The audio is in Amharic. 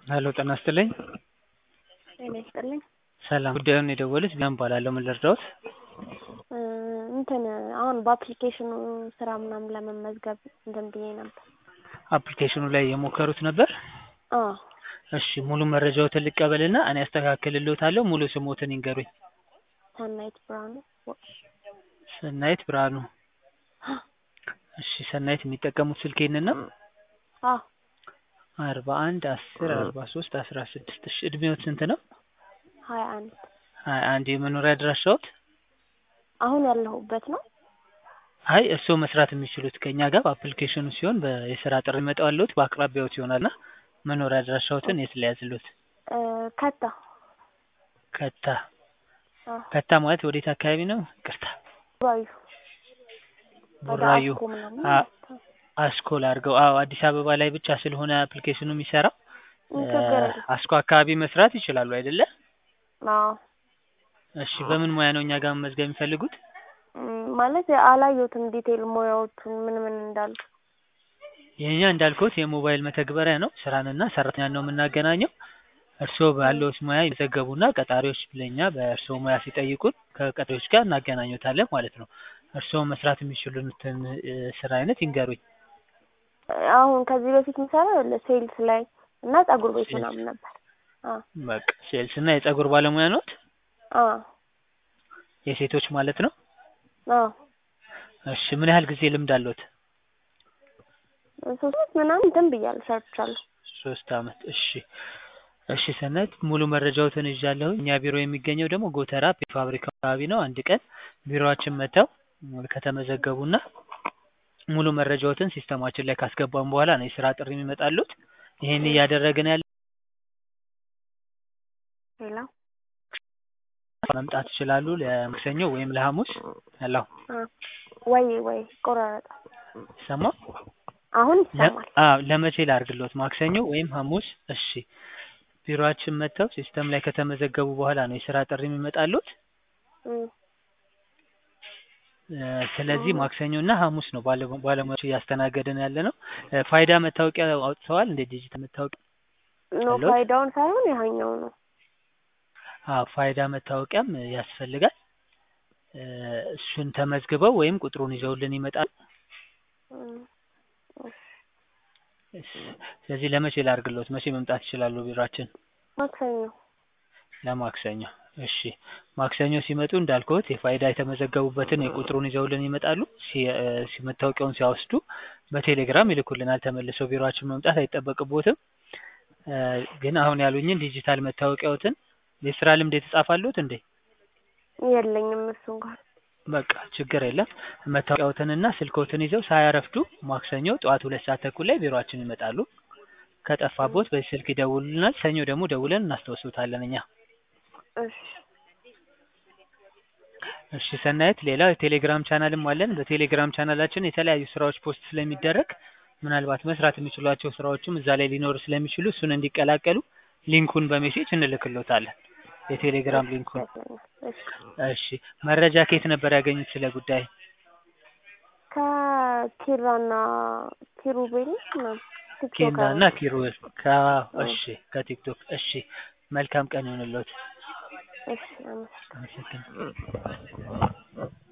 ሄሎ ጤና ይስጥልኝ። ጤና ይስጥልኝ። ሰላም ጉዳዩን የደወሉት ቢያን እባላለሁ። ምን ልርዳዎት? እ እንትን አሁን በአፕሊኬሽኑ ስራ ምናምን ለመመዝገብ እንትን ብዬ ነበር። አፕሊኬሽኑ ላይ የሞከሩት ነበር? አዎ እሺ ሙሉ መረጃዎትን ልቀበልና እኔ አስተካክልልዎታለሁ። ሙሉ ስሞትን ይንገሩኝ። ሰናይት ብርሃኑ ሰናይት ብርሃኑ። እሺ ሰናይት የሚጠቀሙት ስልክ ይህንን ነው? አዎ አርባ አንድ አስር አርባ ሶስት አስራ ስድስት እሺ እድሜዎት ስንት ነው? ሀያ አንድ ሀያ አንድ የመኖሪያ አድራሻዎት? አሁን ያለሁበት ነው። አይ እርስዎ መስራት የሚችሉት ከእኛ ጋር በአፕሊኬሽኑ ሲሆን በ- የስራ ጥሪ ይመጣልዎት በአቅራቢያዎት ይሆናልና መኖሪያ አድራሻዎትን የት ሊያዝልዎት? እ ከታ ከታ አዎ ከታ ማለት ወዴት አካባቢ ነው? ይቅርታ ባዩ ወደ ቡራዩ አስኮ ምናምን አ- ማለት ነው። አስኮል አድርገው። አዎ አዲስ አበባ ላይ ብቻ ስለሆነ አፕሊኬሽኑ የሚሰራው እ ችግር የለም። አስኮ አካባቢ መስራት ይችላሉ አይደለ? አዎ እሺ በምን ሙያ ነው እኛ ጋር መመዝገብ የሚፈልጉት? እም፣ ማለት አላየሁትም ዲቴል ሙያዎቹን ምን ምን እንዳሉ። የኛ እንዳልኩት የሞባይል መተግበሪያ ነው። ስራንና ሰራተኛን ነው የምናገናኘው። እርስዎ ባለዎት ሙያ ይመዘገቡና ቀጣሪዎች ለኛ በእርስዎ ሙያ ሲጠይቁን ከቀጣሪዎች ጋር እናገናኙታለን ማለት ነው። እርስዎ መስራት የሚችሉትን እ ስራ አይነት ይንገሩኝ። አሁን ከዚህ በፊት የምሰራው ሴልስ ላይ እና ፀጉር ቤት ሴልስ። ምናምን ነበር። አዎ በቃ ሴልስ እና የፀጉር ባለሙያ ኖት? አዎ የሴቶች ማለት ነው? አዎ እሺ ምን ያህል ጊዜ ልምድ አለዎት? ሶስት ምናምን እንትን ብያለሁ ሰርቻለሁ። ሶስት አመት። እሺ እሺ ሰናይት ሙሉ መረጃዎትን ይዣለሁ። እኛ ቢሮ የሚገኘው ደግሞ ጎተራ ፋብሪካ አካባቢ ነው። አንድ ቀን ቢሮአችን መጥተው ከተመዘገቡና ሙሉ መረጃዎትን ሲስተማችን ላይ ካስገባን በኋላ ነው የስራ ጥሪ የሚመጣሉት። ይሄን እያደረግን ያለ ሌላ መምጣት ይችላሉ ለማክሰኞ ወይም ለሐሙስ። ያለው አ ወይ ወይ ቆራረጠ ይሰማ አሁን ለ- ይሰማል። አዎ ለመቼ ላድርግሎት? ማክሰኞ ወይም ሐሙስ። እሺ ቢሮአችን መጥተው ሲስተም ላይ ከተመዘገቡ በኋላ ነው የስራ ጥሪ የሚመጣሉት። እም፣ እ ስለዚህ ማክሰኞ እና ሐሙስ ነው ባለ- ባለሙያዎች እያስተናገድን ያለ ነው። እ ፋይዳ መታወቂያ አውጥተዋል እንደ ዲጂታል መታወቂያ? ኖ አለዎት? ፋይዳውን ሳይሆን ያኛው ነው። አዎ ፋይዳ መታወቂያም ያስፈልጋል። እ እሱን ተመዝግበው ወይም ቁጥሩን ይዘውልን ይመጣሉ። እም፣ እሺ። ስለዚህ ለመቼ ላድርግሎት? መቼ መምጣት ይችላሉ ቢሯችን? ማክሰኞ ለማክሰኞ። እሺ ማክሰኞ ሲመጡ እንዳልኩት የፋይዳ የተመዘገቡበትን የቁጥሩን ይዘውልን ይመጣሉ። ሲ- እ ሲ- መታወቂያውን ሲያወስዱ በቴሌግራም ይልኩልናል። ተመልሰው ቢሮአችን መምጣት አይጠበቅቦትም። እ ግን አሁን ያሉኝን ዲጂታል መታወቂያዎትን የስራ ልምድ የተጻፋሉት እንዴ? የለኝም እሱ እንኳን በቃ ችግር የለም። መታወቂያዎትንና ስልክዎትን ይዘው ሳያረፍዱ ማክሰኞ ጠዋት ሁለት ሰዓት ተኩል ላይ ቢሮአችን ይመጣሉ። ከጠፋቦት በዚህ ስልክ ይደውሉልናል። ሰኞ ደግሞ ደውለን እናስታውሱታለን እኛ። እሺ እሺ ሰናይት፣ ሌላ የቴሌግራም ቻናልም አለን። በቴሌግራም ቻናላችን የተለያዩ ስራዎች ፖስት ስለሚደረግ ምናልባት መስራት የሚችሏቸው ስራዎችም እዛ ላይ ሊኖሩ ስለሚችሉ እሱን እንዲቀላቀሉ ሊንኩን በሜሴጅ እንልክሎታለን። የቴሌግራም ሊንኩን። እሺ እሺ መረጃ ከየት ነበር ያገኙት ስለ ጉዳይ? ከኪራና ኪሩቤል ምናምን ኬና ቲክቶከር እና ኪሩል ከ እሺ ከቲክቶክ እሺ መልካም ቀን ይሁንልዎት። እሺ አመሰግናለሁ። አመሰግናለሁ።